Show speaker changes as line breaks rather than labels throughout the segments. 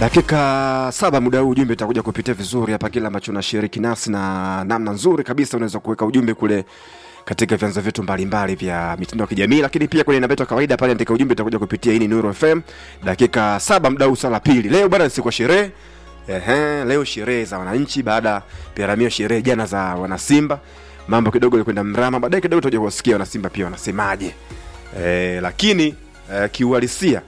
dakika saba muda huu ujumbe utakuja kupitia vizuri hapa kile ambacho unashiriki nasi na namna nzuri kabisa unaweza kuweka ujumbe kule katika vyanzo vyetu mbalimbali vya mitandao ya kijamii lakini pia kwenye namba yetu ya kawaida pale andika ujumbe utakuja kupitia hii ni Nuru FM dakika saba muda huu sala pili leo bwana ni siku ya sherehe Ehe, leo sherehe za wananchi baada ya piramio sherehe jana za wanasimba mambo kidogo ilikwenda mrama baadaye kidogo tutakuja kuwasikia wanasimba pia wanasemaje e, lakini e, kiuhalisia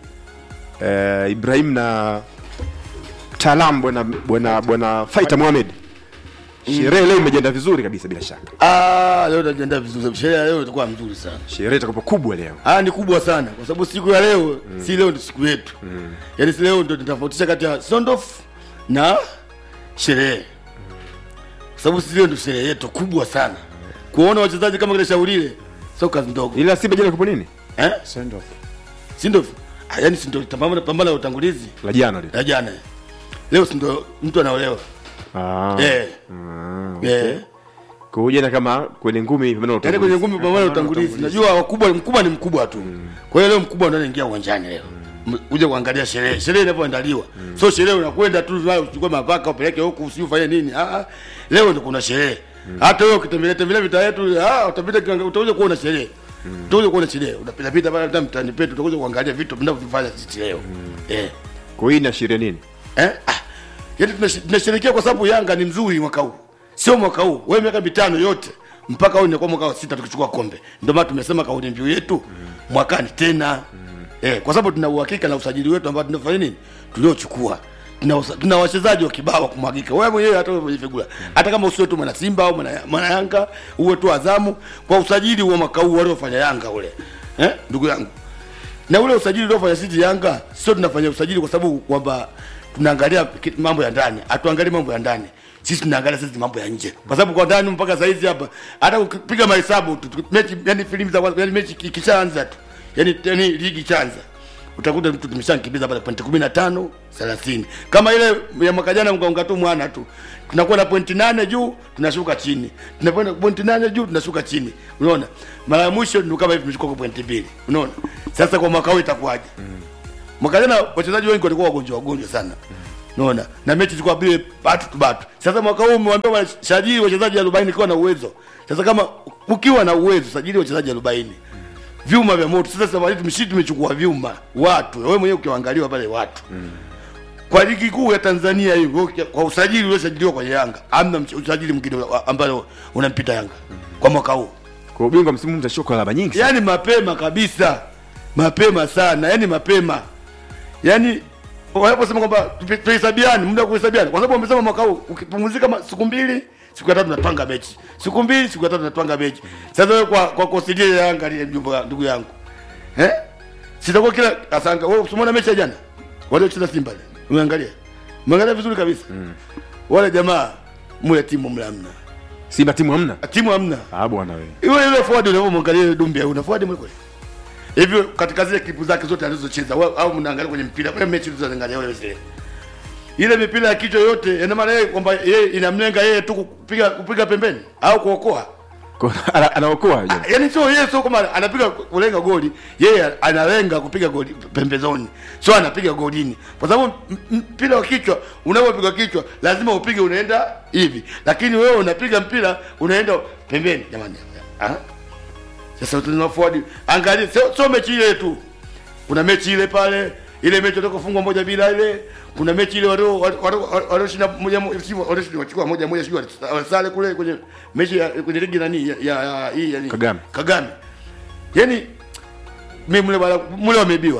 e, Ibrahim na mtaalamu bwana bwana bwana Faita Mohamed sherehe leo imejiandaa vizuri kabisa bila shaka
Ah, leo tunajiandaa vizuri. Sherehe ya leo itakuwa mzuri sana.
sherehe itakuwa kubwa leo
Ah, ni kubwa sana kwa sababu siku ya leo si leo ndio siku yetu. Yaani si leo ndio tunatofautisha kati ya sondof na sherehe. Kwa sababu si leo ndio sherehe yetu kubwa sana. Kuona wachezaji kama kile shaulile sio kazi ndogo.
ila Simba jana kupo nini
Eh?
Send off.
Si ndio? Ah, yaani si ndio pambana pambana la utangulizi
la jana lile
la jana. Leo si ndio mtu anaolewa.
ah
Eh.
mm.
Eh.
kwa hiyo jana kama kwenye ngumi pambano la
Yaani kwenye
utangulizi.
ngumi pambana la utangulizi. Najua wakubwa mkubwa ni mkubwa tu. Kwa hiyo leo mkubwa ndio anaingia uwanjani leo. M- Uje kuangalia sherehe. Sherehe inapoandaliwa. Sio sherehe unakwenda tu wao uchukue mapaka upeleke huku usifanye nini. Ah ah. Leo ndio kuna sherehe. Hata wewe ukitembelea tembelea vita yetu, ah utapita kianga- utakuja kuona sherehe. Utakuja kuona sherehe. Unapita pita pale hata mtaani petu utakuja kuangalia vitu vinavyofanya sisi leo. Eh.
kwa hiyo inaashiria nini
Eh? Ah. Yaani tunash- tunasherehekea kwa sababu Yanga ni mzuri mwaka huu. Sio mwaka huu. Wewe miaka mitano yote mpaka huu inakuwa mwaka wa sita tukichukua kombe. Ndio maana tumesema kauli mbiu yetu mwakani tena. Eh, kwa sababu tuna uhakika na usajili wetu ambao tunafanya nini? Tuliochukua. Tuna, usa- tuna wachezaji wa kibao wa kumwagika. Wewe mwenyewe hata wewe mwenye figura. Hata kama usiwe tu mwana Simba au mwana, mwana Yanga, uwe tu Azamu kwa usajili wa mwaka huu waliofanya Yanga ule. Eh? Ndugu yangu na ule usajili uliofanya sisi Yanga sio tunafanya usajili kwa sababu kwamba tunaangalia ki- mambo ya ndani, hatuangalii mambo ya ndani. Sisi tunaangalia sisi mambo ya nje, kwa sababu kwa ndani mpaka saa hizi hapa, hata ukipiga mahesabu tu- tu- mechi, yani filamu za kwanza, yani mechi ikishaanza tu, yani yani ligi ikianza utakuta mtu tumeshakimbiza pale pointi 15 30 kama ile ya mwaka jana mkaunga tu mwana tu tunakuwa na pointi nane juu tunashuka chini tunakwenda pointi nane juu tunashuka chini unaona mara ya mwisho ndio kama hivi tumechukua kwa pointi mbili unaona sasa kwa mwaka huu itakuwaje mwaka jana wachezaji wengi walikuwa wagonjwa wagonjwa sana unaona na mechi zilikuwa bile batu tu batu sasa mwaka huu umewambia wasajili wachezaji 40 ikiwa na uwezo sasa kama ukiwa na uwezo sajili wachezaji 40 vyuma vya moto sasa safari tumeshii tumechukua vyuma watu wewe mwenyewe ukiwaangaliwa pale watu kwa ligi kuu ya Tanzania hiyo uki- kwa usajili uliosajiliwa kwenye Yanga amna mch- usajili mwingine wa- ambao unampita Yanga kwa mwaka huu
kwa ubingwa msimu huu mtashuka alama nyingi sana.
yani mapema kabisa mapema sana yani mapema yani wanaposema kwamba tupi- tuhesabiane muda wa kuhesabiana kwa sababu wamesema mwaka huu ukipumzika ma- siku mbili siku ya tatu natwanga mechi siku mbili siku ya tatu natwanga mechi sasa wewe kwa kwa kosidia Yanga ile mjumba ndugu yangu eh sitakuwa kila asanga wewe usimwona mechi ya jana wale cheza Simba ile umeangalia umeangalia vizuri kabisa wale jamaa mule timu mlamna
Simba timu hamna
timu hamna
ah bwana wewe
yule yule forward unavyomwangalia yule Dumbia una forward mwe kweli hivyo katika zile klipu zake zote alizocheza wa- au mnaangalia kwenye mpira kwa mechi tulizoangalia wewe zile ile mipira ya kichwa yote ina maana yeye kwamba yeye inamlenga yeye tu kupiga kupiga pembeni au kuokoa
Kwa- ana- anaokoa yule.
yaani sio yeye sio kama anapiga kulenga goli yeye analenga kupiga goli pembezoni sio anapiga golini kwa sababu m- m- mpira wa kichwa unapopiga kichwa lazima upige unaenda hivi lakini wewe unapiga mpira unaenda pembeni jamani ah sasa tuna forward angalia sio, sio mechi ile tu kuna mechi ile pale ile mechi watoka kufungwa moja bila ile kuna mechi ile walio walioshinda moja moja si walioshinda wachukua moja moja sio walisale kule kwenye mechi ya kwenye ligi nani ya, ya, ya hii yani
Kagame.
Kagame yani mimi mule wala mule wameibiwa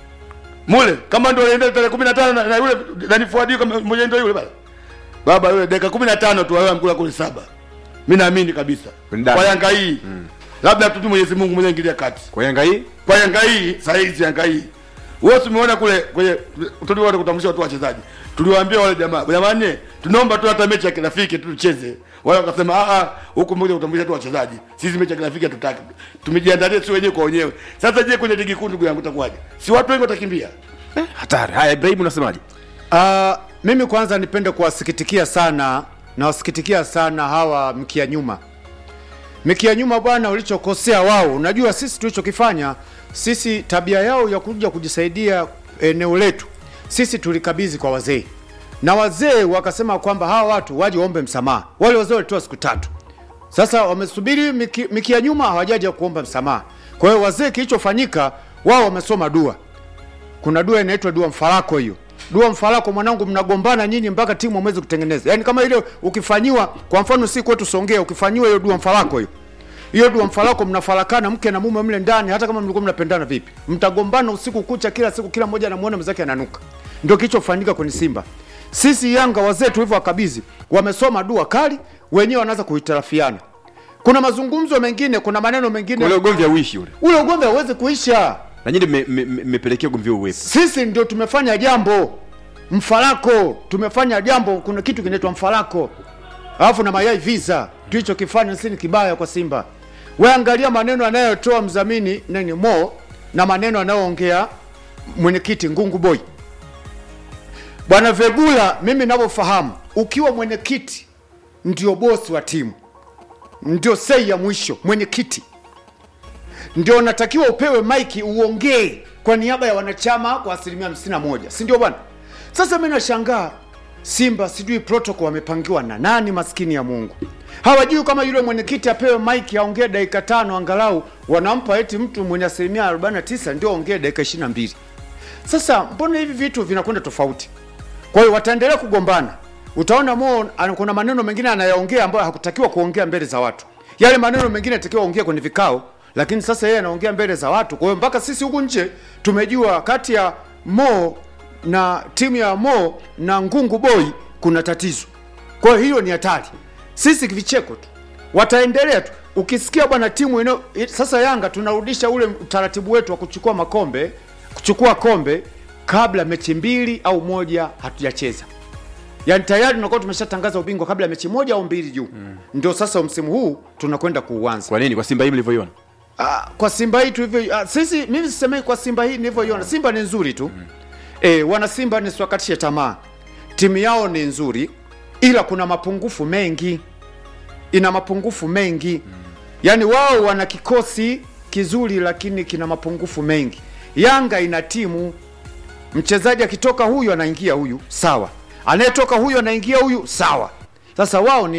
mule kama ndio anaenda tarehe 15 na, na yule nani forward kama mmoja ndio yule baba baba yule dakika 15 tu wao amkula kule saba mimi naamini kabisa
Kwenye dabi.
kwa Yanga hii labda tu Mwenyezi Mungu mwenyewe ingilia kati
kwa Yanga hii
kwa Yanga hii saa hizi Yanga hii wewe tumeona kule kwenye tuliona kutambulisha watu wachezaji tuliwaambia wale jamaa jamani tunaomba tu hata mechi ya kirafiki tu tucheze wale wakasema ah ah huku mmoja kutambulisha tu wachezaji sisi mechi ya kirafiki hatutaki tumejiandalia si wenyewe kwa wenyewe sasa je kwenye ligi kuu ndugu yangu itakuwaje si watu wengi watakimbia
hatari haya Ibrahim unasemaje
Uh, mimi kwanza nipende kuwasikitikia sana na wasikitikia sana hawa mkia nyuma mkia nyuma bwana ulichokosea wao unajua sisi tulichokifanya sisi tabia yao ya kuja kujisaidia eneo letu sisi tulikabidhi kwa wazee na wazee wakasema kwamba hawa watu waje waombe msamaha. Wale wazee walitoa siku tatu, sasa wamesubiri miki, miki ya nyuma hawajaja kuomba msamaha. Kwa hiyo wazee, kilichofanyika wao wamesoma dua. Kuna dua inaitwa dua mfarako. Hiyo dua mfarako, mwanangu, mnagombana nyinyi mpaka timu hamwezi kutengeneza. Yaani kama ile ukifanyiwa, kwa mfano si kwetu Songea, ukifanyiwa hiyo dua mfarako hiyo hiyo dua mfarako, mnafarakana mke na mume mle ndani, hata kama mlikuwa mnapendana vipi, mtagombana usiku kucha, kila siku, kila mmoja anamuona mwenzake ananuka. Ndio kilichofanyika kwenye Simba. Sisi Yanga wazee tulivyo wakabidhi, wamesoma dua kali, wenyewe wanaanza kuhitarafiana. Kuna mazungumzo mengine, kuna maneno mengine,
ule ugomvi hauishi ule
ule ugomvi hauwezi kuisha.
na nyinyi mme- mme- mmepelekea ugomvi huo uwepo
Sisi ndio tumefanya jambo mfarako, tumefanya jambo. Kuna kitu kinaitwa mfarako, alafu na mayai visa. Tulichokifanya sisi ni kibaya kwa Simba. We angalia maneno anayotoa mdhamini nani Mo na maneno anayoongea mwenyekiti Ngungu Boy. Bwana Vegula, mimi ninavyofahamu, ukiwa mwenyekiti ndio bosi wa timu, ndio sei ya mwisho, mwenyekiti ndio unatakiwa upewe maiki uongee kwa niaba ya wanachama kwa asilimia 51, si ndio bwana? Sasa mimi nashangaa Simba, sijui protocol wamepangiwa na nani, maskini ya Mungu. Hawajui kama yule mwenyekiti apewe maiki aongee dakika tano angalau, wanampa eti mtu mwenye asilimia 49 ndio aongee dakika 22. Sasa mbona hivi vitu vinakwenda tofauti? Kwa hiyo wataendelea kugombana. Utaona Mo ana- kuna maneno mengine anayaongea ambayo hakutakiwa kuongea mbele za watu. Yale maneno mengine yatakiwa ongea kwenye vikao, lakini sasa yeye anaongea mbele za watu. Kwa hiyo mpaka sisi huku nje tumejua kati ya Mo na timu ya Mo na Ngungu Boy kuna tatizo. Kwa hiyo hilo ni hatari. Sisi vicheko tu, wataendelea tu. Ukisikia bwana timu ino, sasa Yanga tunarudisha ule utaratibu wetu wa kuchukua makombe, kuchukua kombe kabla mechi mbili au moja hatujacheza. Yaani tayari tunakuwa tumeshatangaza ubingwa kabla ya mechi moja au mbili juu. Ndio sasa msimu huu tunakwenda kuuanza.
kwa nini kwa simba hii mlivyoiona
Ah, kwa Simba hii tulivyo ah, sisi mimi sisemei kwa Simba hii nilivyoiona. Simba ni nzuri tu. Eh, wana Simba nisiwakatishe tamaa. Timu yao ni nzuri ila kuna mapungufu mengi. Ina mapungufu mengi. Yaani wao wana kikosi kizuri lakini kina mapungufu mengi. Yanga ina timu mchezaji akitoka huyu anaingia huyu, sawa. Anayetoka huyu anaingia huyu, sawa. Sasa wao ni